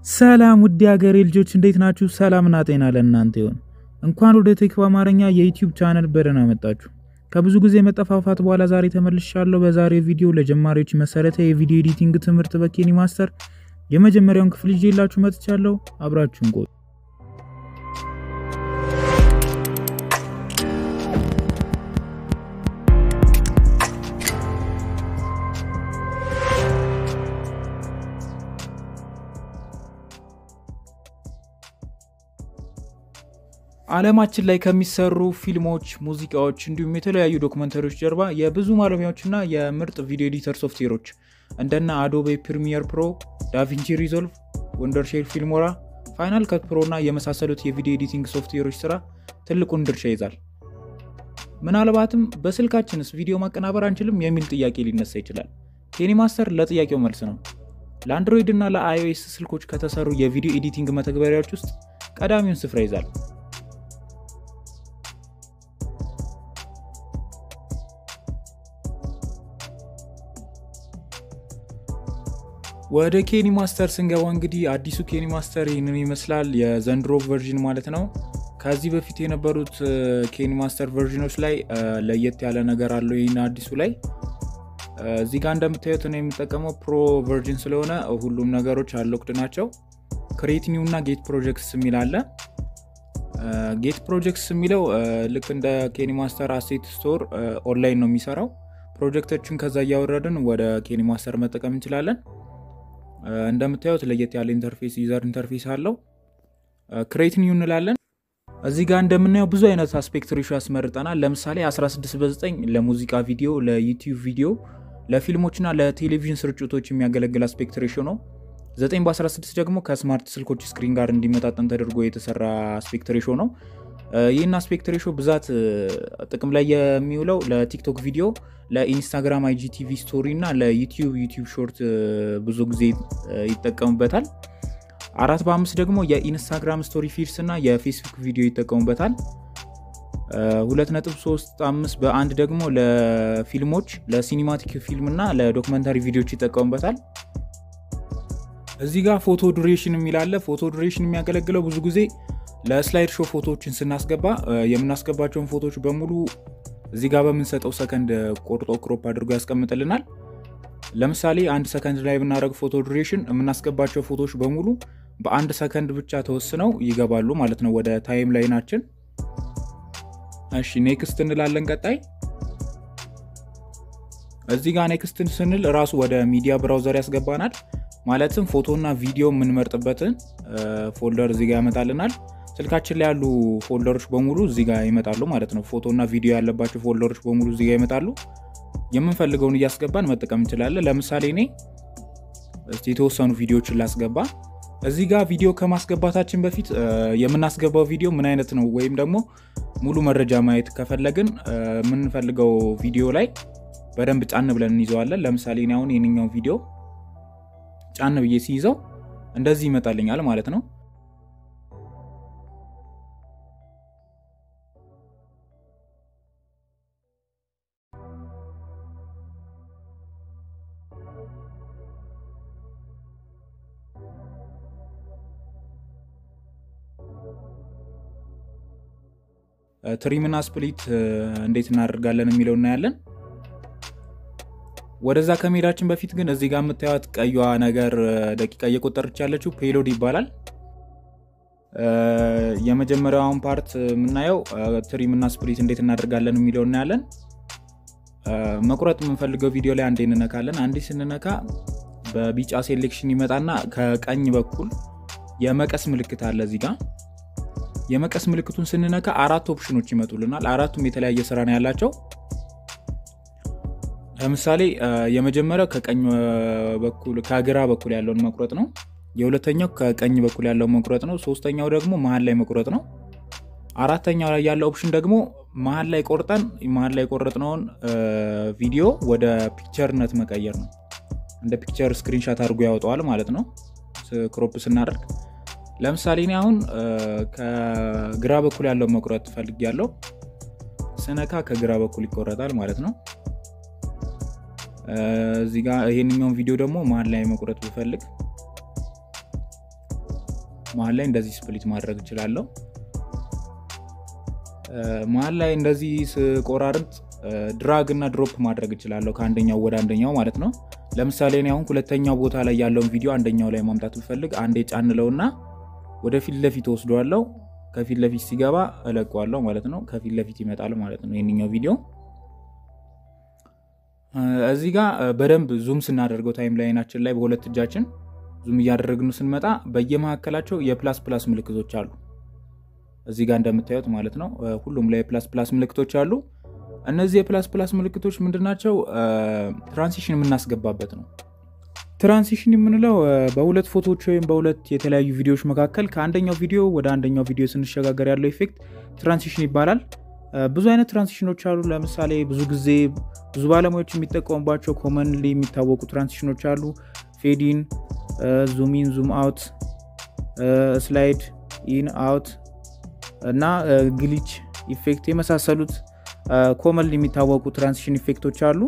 ሰላም ውድ ሀገሬ ልጆች እንዴት ናችሁ? ሰላምና ጤና ለእናንተ ይሆን። እንኳን ወደ ቴክ በአማርኛ የዩቲዩብ ቻነል በደህና መጣችሁ። ከብዙ ጊዜ መጠፋፋት በኋላ ዛሬ ተመልሻለሁ። በዛሬ ቪዲዮ ለጀማሪዎች መሰረታዊ የቪዲዮ ኤዲቲንግ ትምህርት በኬኒ ማስተር የመጀመሪያውን ክፍል ይዤላችሁ መጥቻለሁ። አብራችሁን ቆዩ። ዓለማችን ላይ ከሚሰሩ ፊልሞች፣ ሙዚቃዎች እንዲሁም የተለያዩ ዶክመንተሪዎች ጀርባ የብዙ ባለሙያዎችና የምርጥ ቪዲዮ ኤዲተር ሶፍትዌሮች እንደነ አዶቤ ፕሪሚየር ፕሮ፣ ዳቪንቺ ሪዞልቭ፣ ወንደርሼር ፊልሞራ፣ ፋይናል ከት ፕሮ እና የመሳሰሉት የቪዲዮ ኤዲቲንግ ሶፍትዌሮች ስራ ትልቁን ድርሻ ይዛል። ምናልባትም በስልካችንስ ቪዲዮ ማቀናበር አንችልም የሚል ጥያቄ ሊነሳ ይችላል። ኬኒ ማስተር ለጥያቄው መልስ ነው። ለአንድሮይድ እና ለአይኦኤስ ስልኮች ከተሰሩ የቪዲዮ ኤዲቲንግ መተግበሪያዎች ውስጥ ቀዳሚውን ስፍራ ይዛል። ወደ ኬኒ ማስተር ስንገባ እንግዲህ አዲሱ ኬኒ ማስተር ይህንን ይመስላል። የዘንድሮ ቨርዥን ማለት ነው። ከዚህ በፊት የነበሩት ኬኒ ማስተር ቨርዥኖች ላይ ለየት ያለ ነገር አለው። ይህን አዲሱ ላይ እዚህ ጋር እንደምታዩት ነው የሚጠቀመው ፕሮ ቨርዥን ስለሆነ ሁሉም ነገሮች አሎክድ ናቸው። ክሬት ኒው እና ጌት ፕሮጀክትስ የሚል አለ። ጌት ፕሮጀክትስ የሚለው ልክ እንደ ኬኒ ማስተር አሴት ስቶር ኦንላይን ነው የሚሰራው። ፕሮጀክቶችን ከዛ እያወረድን ወደ ኬኒ ማስተር መጠቀም እንችላለን። እንደምታዩት ለየት ያለ ኢንተርፌስ ዩዘር ኢንተርፌስ አለው። ክሬት ኒው እንላለን። እዚህ ጋር እንደምናየው ብዙ አይነት አስፔክት ሬሾ ያስመርጠናል። ለምሳሌ 16 በ9 ለሙዚቃ ቪዲዮ፣ ለዩቲዩብ ቪዲዮ፣ ለፊልሞችና ለቴሌቪዥን ስርጭቶች የሚያገለግል አስፔክት ሬሾ ነው። 9 በ16 ደግሞ ከስማርት ስልኮች ስክሪን ጋር እንዲመጣጠን ተደርጎ የተሰራ አስፔክት ሬሾ ነው። ይህን አስፔክት ሬሾ ብዛት ጥቅም ላይ የሚውለው ለቲክቶክ ቪዲዮ፣ ለኢንስታግራም አይጂቲቪ ስቶሪ እና ለዩቲዩብ ዩቲዩብ ሾርት ብዙ ጊዜ ይጠቀሙበታል። አራት በአምስት ደግሞ የኢንስታግራም ስቶሪ ፊድስ እና የፌስቡክ ቪዲዮ ይጠቀሙበታል። ሁለት ነጥብ ሶስት አምስት በአንድ ደግሞ ለፊልሞች ለሲኒማቲክ ፊልም እና ለዶክመንታሪ ቪዲዮዎች ይጠቀሙበታል። እዚህ ጋር ፎቶ ዱሬሽን የሚላለ ፎቶ ዱሬሽን የሚያገለግለው ብዙ ጊዜ ለስላይድ ሾው ፎቶዎችን ስናስገባ የምናስገባቸውን ፎቶዎች በሙሉ እዚህ ጋር በምንሰጠው ሰከንድ ቆርጦ ክሮፕ አድርጎ ያስቀምጥልናል። ለምሳሌ አንድ ሰከንድ ላይ ብናደረግ ፎቶ ዱሬሽን የምናስገባቸው ፎቶዎች በሙሉ በአንድ ሰከንድ ብቻ ተወስነው ይገባሉ ማለት ነው ወደ ታይም ላይናችን። እሺ ኔክስት እንላለን። ቀጣይ እዚህ ጋር ኔክስት ስንል እራሱ ወደ ሚዲያ ብራውዘር ያስገባናል። ማለትም ፎቶና ቪዲዮ የምንመርጥበትን ፎልደር እዚህ ጋር ያመጣልናል። ስልካችን ላይ ያሉ ፎልደሮች በሙሉ እዚህ ጋር ይመጣሉ ማለት ነው። ፎቶና ቪዲዮ ያለባቸው ፎልደሮች በሙሉ እዚህ ጋር ይመጣሉ። የምንፈልገውን እያስገባን መጠቀም እንችላለን። ለምሳሌ እኔ እስቲ የተወሰኑ ቪዲዮዎችን ላስገባ። እዚህ ጋር ቪዲዮ ከማስገባታችን በፊት የምናስገባው ቪዲዮ ምን አይነት ነው ወይም ደግሞ ሙሉ መረጃ ማየት ከፈለግን የምንፈልገው ቪዲዮ ላይ በደንብ ጫን ብለን እንይዘዋለን። ለምሳሌ እኔ አሁን የኛው ቪዲዮ ጫን ብዬ ሲይዘው እንደዚህ ይመጣልኛል ማለት ነው። ትሪምና ስፕሊት እንዴት እናደርጋለን የሚለው እናያለን። ወደዛ ከመሄዳችን በፊት ግን እዚህ ጋር የምታዩት ቀዩዋ ነገር ደቂቃ እየቆጠረች ያለችው ፔሎድ ይባላል። የመጀመሪያውን ፓርት የምናየው ትሪምና ስፕሊት እንዴት እናደርጋለን የሚለው እናያለን። መቁረጥ የምንፈልገው ቪዲዮ ላይ አንዴ እንነካለን። አንዴ ስንነካ በቢጫ ሴሌክሽን ይመጣና ከቀኝ በኩል የመቀስ ምልክት አለ እዚህ ጋር የመቀስ ምልክቱን ስንነካ አራት ኦፕሽኖች ይመጡልናል። አራቱም የተለያየ ስራ ነው ያላቸው። ለምሳሌ የመጀመሪያው ከቀኝ በኩል ከግራ በኩል ያለውን መቁረጥ ነው። የሁለተኛው ከቀኝ በኩል ያለውን መቁረጥ ነው። ሶስተኛው ደግሞ መሀል ላይ መቁረጥ ነው። አራተኛው ላይ ያለው ኦፕሽን ደግሞ መሀል ላይ ቆርጠን መሀል ላይ የቆረጥነውን ቪዲዮ ወደ ፒክቸርነት መቀየር ነው። እንደ ፒክቸር ስክሪንሻት አድርጎ ያወጣዋል ማለት ነው ክሮፕ ስናደርግ ለምሳሌ እኔ አሁን ከግራ በኩል ያለው መቁረጥ ፈልግ ያለው ስነካ ከግራ በኩል ይቆረጣል ማለት ነው። እዚህ ጋር ይሄንኛውን ቪዲዮ ደግሞ መሀል ላይ መቁረጥ ብፈልግ መሀል ላይ እንደዚህ ስፕሊት ማድረግ እችላለሁ። መሀል ላይ እንደዚህ ስቆራርጥ ድራግ እና ድሮፕ ማድረግ እችላለሁ ከአንደኛው ወደ አንደኛው ማለት ነው። ለምሳሌ እኔ አሁን ሁለተኛው ቦታ ላይ ያለውን ቪዲዮ አንደኛው ላይ ማምጣት ብፈልግ አንዴ ጫንለውና ወደ ፊት ለፊት ወስደዋለው። ከፊት ለፊት ሲገባ እለቀዋለሁ ማለት ነው። ከፊት ለፊት ይመጣል ማለት ነው ይህንኛው ቪዲዮ። እዚህ ጋር በደንብ ዙም ስናደርገው ታይም ላይናችን ላይ በሁለት እጃችን ዙም እያደረግን ስንመጣ በየመካከላቸው የፕላስ ፕላስ ምልክቶች አሉ። እዚህ ጋር እንደምታዩት ማለት ነው ሁሉም ላይ የፕላስ ፕላስ ምልክቶች አሉ። እነዚህ የፕላስ ፕላስ ምልክቶች ምንድናቸው? ትራንሲሽን የምናስገባበት ነው። ትራንሲሽን የምንለው በሁለት ፎቶዎች ወይም በሁለት የተለያዩ ቪዲዮዎች መካከል ከአንደኛው ቪዲዮ ወደ አንደኛው ቪዲዮ ስንሸጋገር ያለው ኢፌክት ትራንሲሽን ይባላል። ብዙ አይነት ትራንሲሽኖች አሉ። ለምሳሌ ብዙ ጊዜ ብዙ ባለሙያዎች የሚጠቀሙባቸው ኮመንሊ የሚታወቁ ትራንሲሽኖች አሉ። ፌዲን፣ ዙም ኢን፣ ዙም አውት፣ ስላይድ ኢን አውት እና ግሊች ኢፌክት የመሳሰሉት ኮመንሊ የሚታወቁ ትራንሲሽን ኢፌክቶች አሉ።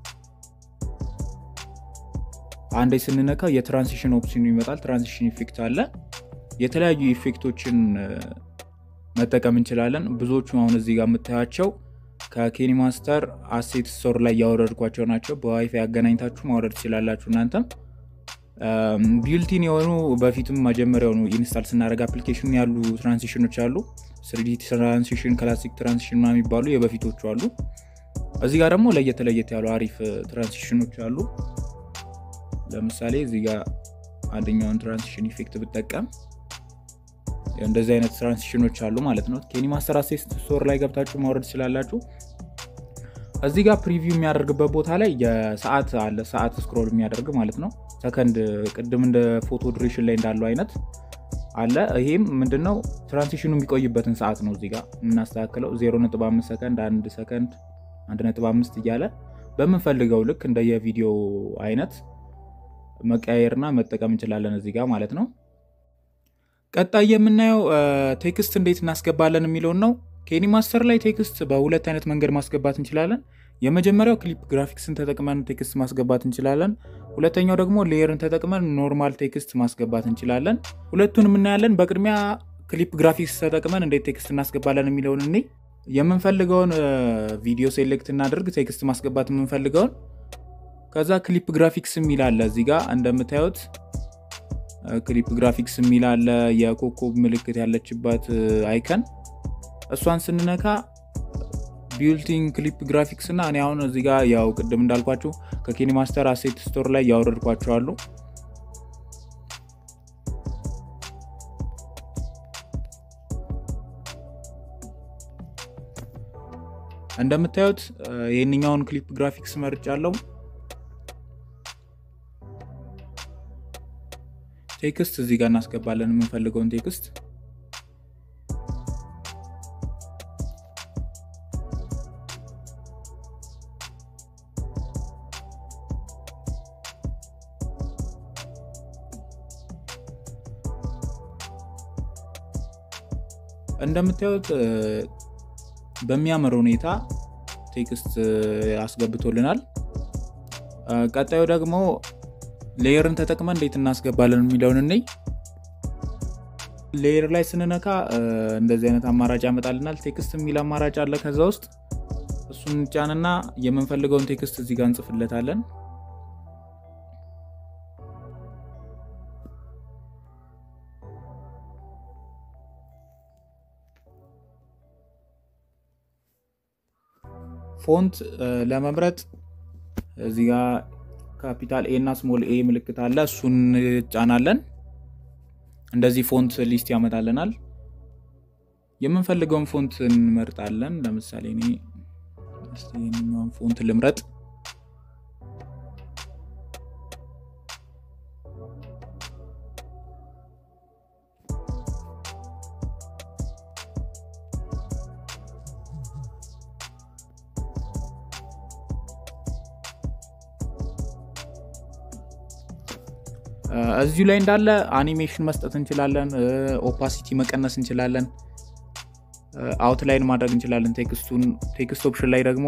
አንዴ ስንነካ የትራንሲሽን ኦፕሽን ይመጣል። ትራንሲሽን ኢፌክት አለ። የተለያዩ ኢፌክቶችን መጠቀም እንችላለን። ብዙዎቹ አሁን እዚህ ጋር የምታያቸው ከኬኒ ማስተር አሴት ስቶር ላይ ያወረድኳቸው ናቸው። በዋይፋይ አገናኝታችሁ ማውረድ ትችላላችሁ። እናንተም ቢልቲን የሆኑ በፊትም መጀመሪያውኑ ኢንስታል ስናደርግ አፕሊኬሽን ያሉ ትራንሲሽኖች አሉ። ስሪዲ ትራንሲሽን፣ ክላሲክ ትራንሲሽን ና የሚባሉ የበፊቶቹ አሉ። እዚህ ጋር ደግሞ ለየት ለየት ያሉ አሪፍ ትራንሲሽኖች አሉ። ለምሳሌ እዚህ ጋር አንደኛውን ትራንሲሽን ኢፌክት ብጠቀም እንደዚህ አይነት ትራንሲሽኖች አሉ ማለት ነው። ኬኒ ማስተር አሴት ስቶር ላይ ገብታችሁ ማውረድ ትችላላችሁ። እዚህ ጋር ፕሪቪው የሚያደርግበት ቦታ ላይ የሰዓት አለ። ሰዓት ስክሮል የሚያደርግ ማለት ነው። ሰከንድ ቅድም እንደ ፎቶ ዱሬሽን ላይ እንዳለው አይነት አለ። ይሄም ምንድነው ትራንሲሽኑ የሚቆይበትን ሰዓት ነው እዚህ ጋር የምናስተካክለው 0.5 ሰከንድ፣ 1 ሰከንድ፣ 1.5 እያለ በምንፈልገው ልክ እንደ የቪዲዮ አይነት መቀያየርና መጠቀም እንችላለን እዚህ ጋር ማለት ነው። ቀጣይ የምናየው ቴክስት እንዴት እናስገባለን የሚለውን ነው። ኬኒ ማስተር ላይ ቴክስት በሁለት አይነት መንገድ ማስገባት እንችላለን። የመጀመሪያው ክሊፕ ግራፊክስን ተጠቅመን ቴክስት ማስገባት እንችላለን። ሁለተኛው ደግሞ ሌየርን ተጠቅመን ኖርማል ቴክስት ማስገባት እንችላለን። ሁለቱን የምናያለን። በቅድሚያ ክሊፕ ግራፊክስ ተጠቅመን እንዴት ቴክስት እናስገባለን የሚለውን እኔ የምንፈልገውን ቪዲዮ ሴሌክት እናድርግ፣ ቴክስት ማስገባት የምንፈልገውን ከዛ ክሊፕ ግራፊክስ የሚል አለ እዚህ ጋር እንደምታዩት ክሊፕ ግራፊክስ የሚል አለ። የኮከብ ምልክት ያለችባት አይከን እሷን ስንነካ ቢልቲንግ ክሊፕ ግራፊክስ እና እኔ አሁን እዚህ ጋር ያው ቅድም እንዳልኳችሁ ከኬኒ ማስተር አሴት ስቶር ላይ ያወረድኳቸው አሉ። እንደምታዩት ይህንኛውን ክሊፕ ግራፊክስ መርጫለሁ። ቴክስት እዚህ ጋር እናስገባለን የምንፈልገውን ቴክስት እንደምታዩት በሚያምር ሁኔታ ቴክስት አስገብቶልናል። ቀጣዩ ደግሞ ሌየርን ተጠቅመን እንዴት እናስገባለን የሚለውን እኔ ሌየር ላይ ስንነካ እንደዚህ አይነት አማራጭ ያመጣልናል። ቴክስት የሚል አማራጭ አለ። ከዛ ውስጥ እሱን ጫንና የምንፈልገውን ቴክስት እዚህ ጋር እንጽፍለታለን። ፎንት ለመምረጥ እዚህ ጋር ካፒታል ኤ እና ስሞል ኤ ምልክት አለ። እሱን ጫናለን። እንደዚህ ፎንት ሊስት ያመጣልናል። የምንፈልገውን ፎንት እንመርጣለን። ለምሳሌ እኔ ይህኛውን ፎንት ልምረጥ። እዚሁ ላይ እንዳለ አኒሜሽን መስጠት እንችላለን። ኦፓሲቲ መቀነስ እንችላለን። አውትላይን ማድረግ እንችላለን። ቴክስቱን ቴክስት ኦፕሽን ላይ ደግሞ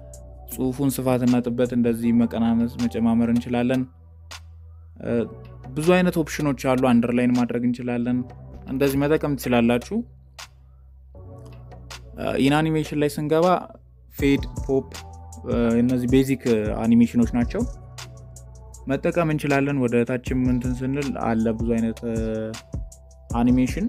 የጽሁፉን ስፋትና ጥበት እንደዚህ መቀናነስ መጨማመር እንችላለን። ብዙ አይነት ኦፕሽኖች አሉ። አንደርላይን ማድረግ እንችላለን። እንደዚህ መጠቀም ትችላላችሁ። ኢንአኒሜሽን ላይ ስንገባ ፌድ፣ ፖፕ እነዚህ ቤዚክ አኒሜሽኖች ናቸው መጠቀም እንችላለን። ወደ ታችም እንትን ስንል አለ ብዙ አይነት አኒሜሽን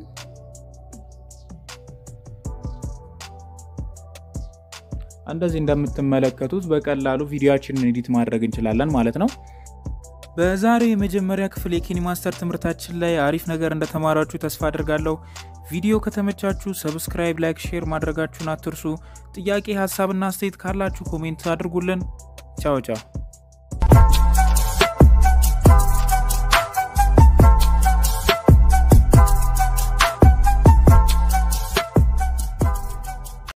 እንደዚህ እንደምትመለከቱት በቀላሉ ቪዲዮችንን ኤዲት ማድረግ እንችላለን ማለት ነው። በዛሬ የመጀመሪያ ክፍል የኬኒ ማስተር ትምህርታችን ላይ አሪፍ ነገር እንደተማራችሁ ተስፋ አድርጋለሁ። ቪዲዮ ከተመቻችሁ ሰብስክራይብ፣ ላይክ፣ ሼር ማድረጋችሁን አትርሱ። ጥያቄ ሀሳብና አስተያየት ካላችሁ ኮሜንት አድርጉልን። ቻው ቻው።